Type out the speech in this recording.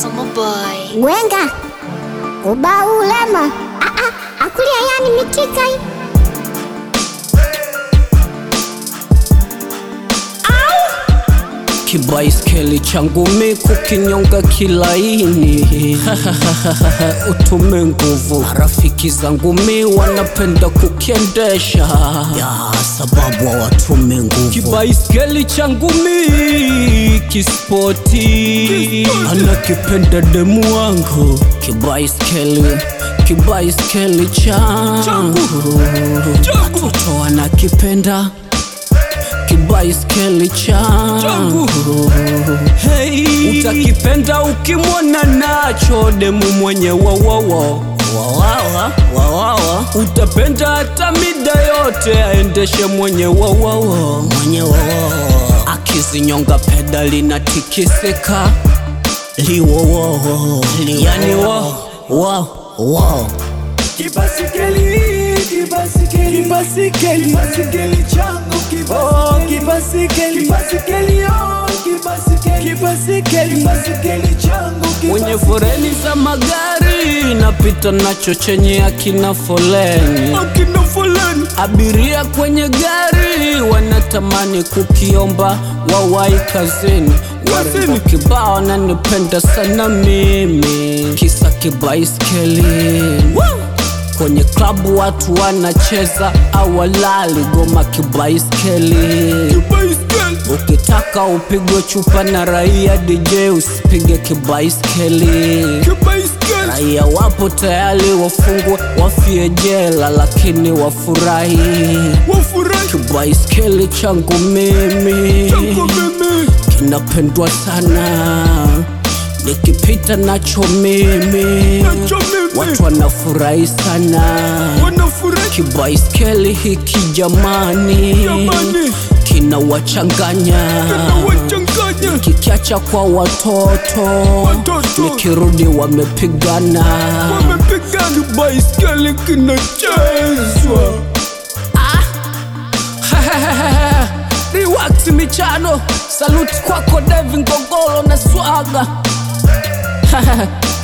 Summer boy. Gwenga ubau ulema Ah, ah, akulia yani mitika hii. Kibaiskeli changu mi kukinyonga kilaini utume nguvu. Rafiki zangu mi wanapenda kukiendesha ya sababu hawatume nguvu. Kibaiskeli changu mi kispoti, anakipenda demu wangu. Kibaiskeli kibaiskeli changu watoto wanakipenda kibaiskeli changu hey. Utakipenda ukimwona nacho demu mwenye wawawa wawawa wawawa, utapenda hata mida yote aendeshe mwenye wawawa mwenye wawawa, akizinyonga pedali na tikisika liwowo yani wo wo wo Kibasikeli, kibasikeli, kibasikeli, kibasikeli changu, kibasikeli, kibasikeli, kibasikeli, oh, kibasikeli, kibasikeli, kibasikeli changu, mwenye foreni za magari napita nacho chenye akina foleni akina fulani abiria kwenye gari wanatamani kukiomba wawai kazini warembo kibao nanipenda sana mimi kisa kibaiskeli kwenye klabu watu wanacheza awalali goma kibaiskeli Baiskeli, ukitaka upigwe chupa na raia dj usipige kibaiskeli kibaiskeli, raia wapo tayari wafungwe wafie jela lakini wafurahi wafurahi kibaiskeli changu mimi changu mimi, kinapendwa sana nikipita nacho mimi nacho mimi, watu wanafurahi sana wanafurahi kibaiskeli hiki jamani Jamani. kinawachanganya wachanganya kikiacha kwa watoto, Watoto. nikirudi wamepigana wamepigana, kibaiskeli kinachezwa Rewax michano, saluti kwako Devi Ngogoro na swaga